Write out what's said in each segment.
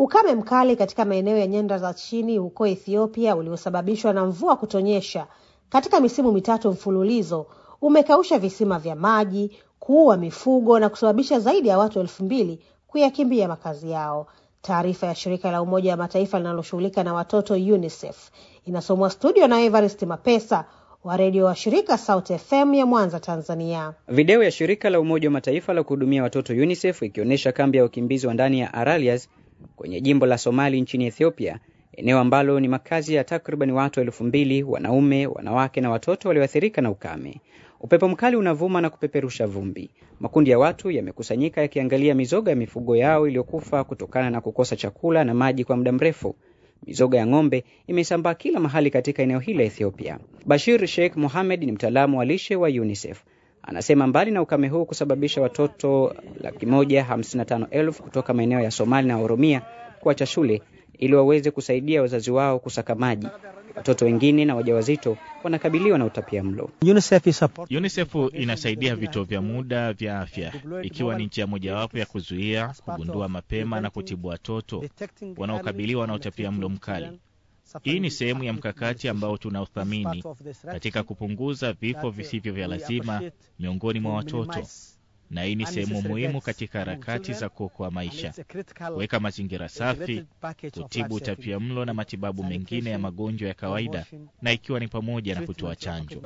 Ukame mkali katika maeneo ya nyanda za chini huko Ethiopia uliosababishwa na mvua kutonyesha katika misimu mitatu mfululizo umekausha visima vya maji, kuua mifugo na kusababisha zaidi ya watu elfu mbili kuyakimbia makazi yao. Taarifa ya shirika la Umoja wa Mataifa linaloshughulika na watoto UNICEF inasomwa studio na Evarist Mapesa wa redio wa shirika Sauti FM ya Mwanza, Tanzania. Video ya shirika la Umoja wa Mataifa la kuhudumia watoto UNICEF ikionyesha kambi ya wakimbizi wa ndani ya Aralias kwenye jimbo la Somali nchini Ethiopia, eneo ambalo ni makazi ya takriban watu elfu mbili, wanaume, wanawake na watoto walioathirika na ukame. Upepo mkali unavuma na kupeperusha vumbi. Makundi ya watu yamekusanyika yakiangalia mizoga ya mifugo yao iliyokufa kutokana na kukosa chakula na maji kwa muda mrefu. Mizoga ya ng'ombe imesambaa kila mahali katika eneo hili la Ethiopia. Bashir Sheikh Mohamed ni mtaalamu wa lishe wa UNICEF. Anasema mbali na ukame huu kusababisha watoto laki moja hamsini na tano elfu kutoka maeneo ya Somali na Oromia kuacha shule ili waweze kusaidia wazazi wao kusaka maji, watoto wengine na wajawazito wanakabiliwa na utapia mlo. UNICEF inasaidia vituo vya muda vya afya ikiwa ni njia mojawapo ya kuzuia, kugundua mapema na kutibu watoto wanaokabiliwa na utapia mlo mkali. Hii ni sehemu ya mkakati ambao tunaothamini katika kupunguza vifo visivyo vya lazima miongoni mwa watoto, na hii ni sehemu muhimu katika harakati za kuokoa maisha, kuweka mazingira safi, kutibu utapia mlo na matibabu mengine ya magonjwa ya kawaida, na ikiwa ni pamoja na kutoa chanjo.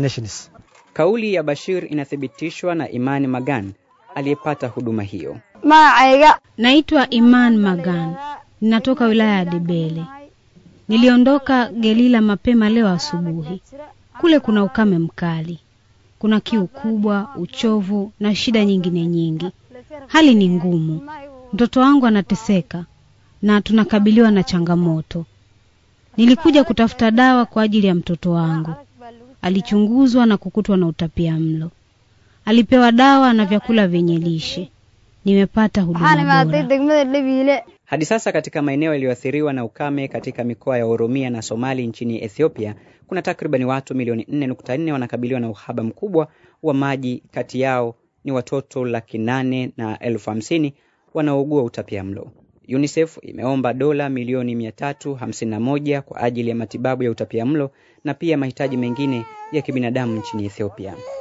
Kauli ya Bashir inathibitishwa na Imani Magan aliyepata huduma hiyo. Naitwa Iman Magan, ninatoka wilaya ya Debele. Niliondoka Gelila mapema leo asubuhi. Kule kuna ukame mkali, kuna kiu kubwa, uchovu na shida nyingine nyingi. Hali ni ngumu, mtoto wangu anateseka na tunakabiliwa na changamoto. Nilikuja kutafuta dawa kwa ajili ya mtoto wangu. Alichunguzwa na kukutwa na utapia mlo, alipewa dawa na vyakula vyenye lishe. Nimepata huduma bora. Hadi sasa katika maeneo yaliyoathiriwa na ukame katika mikoa ya Oromia na Somali nchini Ethiopia, kuna takribani watu milioni 4.4 wanakabiliwa na uhaba mkubwa wa maji. Kati yao ni watoto laki nane na elfu hamsini wanaougua utapia mlo. UNICEF imeomba dola milioni 351 kwa ajili ya matibabu ya utapia mlo na pia mahitaji mengine ya kibinadamu nchini Ethiopia.